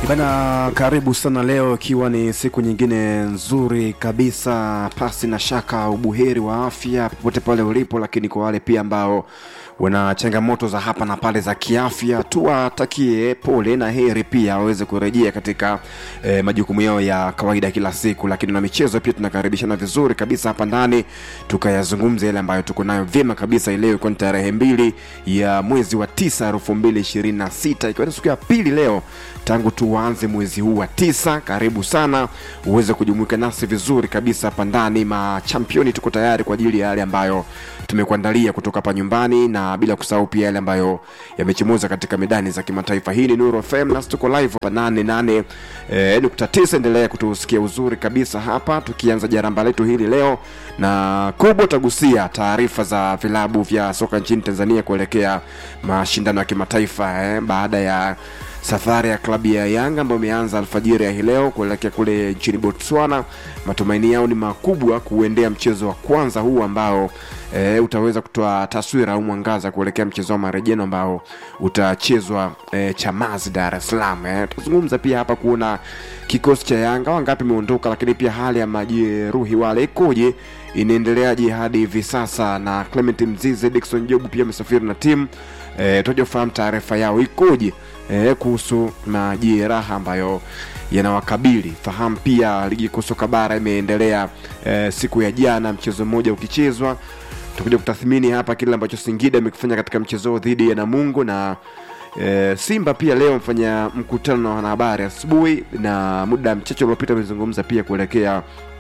Bana, karibu sana leo, ikiwa ni siku nyingine nzuri kabisa, pasi na shaka ubuheri wa afya popote pale ulipo, lakini kwa wale pia ambao wana changamoto za hapa na pale za kiafya, tuwatakie pole na heri pia waweze kurejea katika eh, majukumu yao ya kawaida kila siku. Lakini na michezo pia tunakaribishana vizuri kabisa hapa ndani, tukayazungumza yale ambayo tuko nayo vyema kabisa. Leo ikiwa ni tarehe mbili ya mwezi wa tisa elfu mbili ishirini na sita ikiwa ni siku ya pili leo tangu tuanze mwezi huu wa tisa. Karibu sana uweze kujumuika nasi vizuri kabisa hapa ndani. Machampioni tuko tayari kwa ajili ya yale ambayo tumekuandalia kutoka hapa nyumbani, na bila kusahau pia yale ambayo yamechomoza katika medani za kimataifa. Hii ni Nuru FM na tuko live hapa nane nane eh, nukta tisa. Endelea kutusikia uzuri kabisa hapa, tukianza jaramba letu hili leo na kubwa, tagusia taarifa za vilabu vya soka nchini Tanzania kuelekea mashindano ya kimataifa eh, baada ya safari ya klabu ya Yanga ambayo imeanza alfajiri ya hii leo kuelekea kule nchini Botswana. Matumaini yao ni makubwa kuendea mchezo wa kwanza huu ambao e, utaweza kutoa taswira au mwangaza kuelekea mchezo wa marejeno ambao utachezwa e, Chamazi, Dar es Salaam. E, tutazungumza pia hapa kuona kikosi cha Yanga wangapi imeondoka, lakini pia hali ya majeruhi wale ikoje, inaendeleaje hadi hivi sasa, na Clement Mzize, Dickson Jobu pia amesafiri na timu e, tujafahamu taarifa yao ikoje e, kuhusu majeraha ambayo yanawakabili. Fahamu pia ligi kuu soka bara imeendelea e, siku ya jana, mchezo mmoja ukichezwa. Tutakuja kutathmini hapa kile ambacho Singida imekifanya katika mchezo dhidi ya Namungo na e, Simba pia leo mfanya mkutano na wanahabari asubuhi, na muda mchache uliopita amezungumza pia kuelekea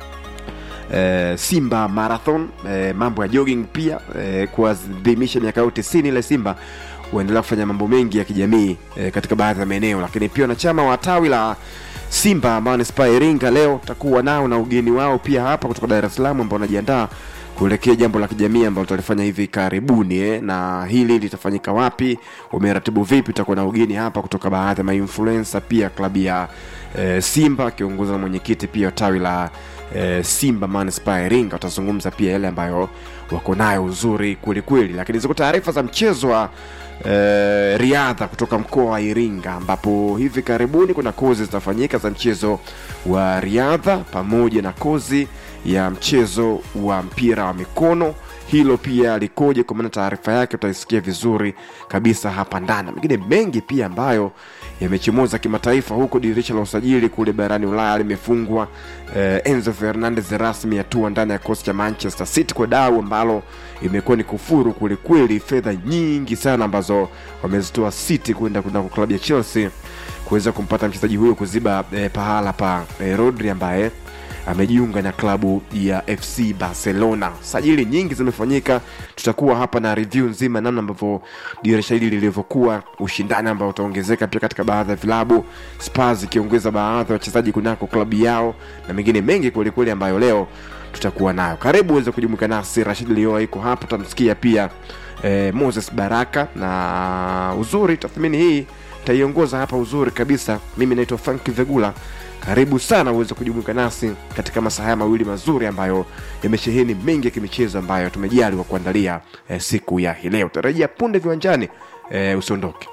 e, Simba Marathon e, mambo ya jogging pia e, kuadhimisha miaka yao tisini ile Simba huendelea kufanya mambo mengi ya kijamii e, katika baadhi ya maeneo, lakini pia wanachama wa tawi la Simba ambao ni Spa Iringa leo takuwa nao na ugeni wao pia hapa kutoka Dar es Salaam ambao wanajiandaa kuelekea jambo la kijamii ambalo tutalifanya hivi karibuni eh, na hili litafanyika wapi, umeratibu vipi? Tutakuwa na ugeni hapa kutoka baadhi ya mainfluencer pia klabu ya eh, Simba akiongozwa na mwenyekiti pia tawi la eh, Simba Manispaa Iringa. Watazungumza pia yale ambayo wako nayo uzuri kwelikweli, lakini ziko taarifa za mchezo wa eh, riadha kutoka mkoa wa Iringa ambapo hivi karibuni kuna kozi zitafanyika za mchezo wa riadha pamoja na kozi ya mchezo wa mpira wa mikono. Hilo pia likoje? Kwa maana taarifa yake utaisikia vizuri kabisa hapa ndani, mengine mengi pia ambayo yamechomoza kimataifa, huko dirisha la usajili kule barani Ulaya limefungwa. Eh, Enzo Fernandez rasmi atua ndani ya kikosi cha Manchester City kwa dau ambalo imekuwa ni kufuru kwelikweli, fedha nyingi sana ambazo wamezitoa City kwenda kwenda kwa klabu ya Chelsea kuweza kumpata mchezaji huyo kuziba eh, pahala pa eh, Rodri ambaye amejiunga na klabu ya FC Barcelona. Sajili nyingi zimefanyika, tutakuwa hapa na review nzima namna ambavyo dirisha hili lilivyokuwa, ushindani ambao utaongezeka pia katika baadhi ya vilabu, Spurs ikiongeza baadhi ya wachezaji kunako klabu yao na mengine mengi kwelikweli ambayo leo tutakuwa nayo. Karibu uweze kujumuika nasi. Rashid Lioa iko hapa, utamsikia pia eh, Moses Baraka na uzuri. Tathmini hii taiongoza hapa uzuri kabisa. Mimi naitwa Frank Vegula karibu sana uweze kujumuika nasi katika masaa haya mawili mazuri ambayo yamesheheni mengi ya kimichezo ambayo tumejaliwa kuandalia eh, siku ya hii leo. Tarajia punde viwanjani, eh, usiondoke.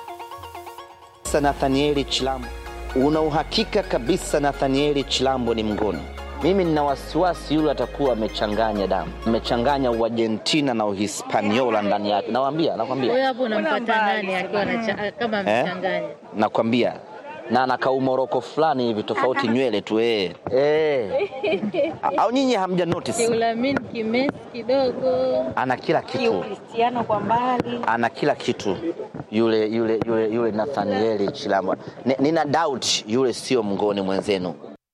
Nathanieli Chilambo, una uhakika kabisa Nathanieli Chilambo ni mngoni? Mimi nina wasiwasi yule atakuwa amechanganya damu, amechanganya Uargentina na Uhispaniola ndani yake. Nakwambia, nakwambia, Wewe hapo unampata nani akiwa anacha- kama amechanganya? nakwambia na na kaumoroko fulani hivi tofauti nywele tu eh. Eh. Au nyinyi hamja notice? Kiulamin kimesi kidogo. Ana kila kitu, Cristiano kwa mbali. ana kila kitu yule yule yule yule Nathanieli Chilambo. Ni- Nina doubt yule sio mngoni mwenzenu.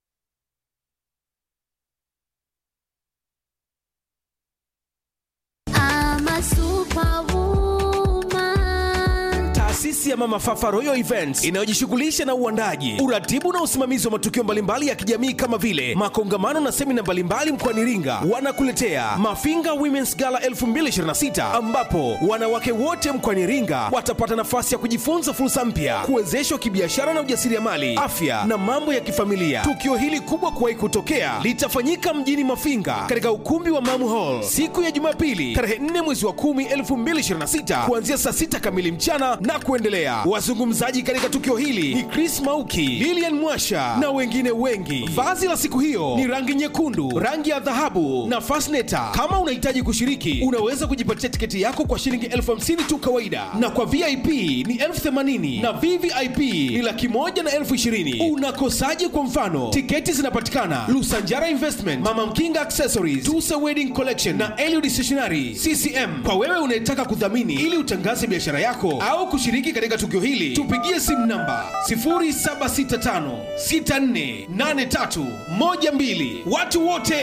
I'm a superwoman. Taasisi ya Mama Fafa Royal Events inayojishughulisha na uandaji, uratibu na usimamizi wa matukio mbalimbali ya kijamii kama vile makongamano na semina mbalimbali mkoani Iringa, wanakuletea Mafinga Women's Gala 2026 ambapo wanawake wote mkoani Iringa watapata nafasi ya kujifunza fursa mpya, kuwezeshwa kibiashara na ujasiriamali, afya na mambo ya kifamilia. Tukio hili kubwa kuwahi kutokea litafanyika mjini Mafinga katika ukumbi wa Mamu Hall siku ya Jumapili tarehe 4 mwezi wa 10 2026 kuanzia saa 6 kamili mchana na kuendelea. wanakuletea. Wazungumzaji katika tukio hili ni Chris Mauki, Lilian Mwasha na wengine wengi. Vazi la siku hiyo ni rangi nyekundu, rangi ya dhahabu na fasneta. Kama unahitaji kushiriki, unaweza kujipatia tiketi yako kwa shilingi elfu hamsini tu kawaida, na kwa VIP ni elfu themanini na VVIP ni laki moja na elfu ishirini. Unakosaje? Kwa mfano, tiketi zinapatikana Lusanjara Investment, Mama Mkinga Accessories, Tusa Wedding Collection na Eliud Stationery CCM. Kwa wewe unayetaka kudhamini ili utangaze biashara yako au kushiriki katika tukio hili, tupigie simu namba 0765648312. Watu wote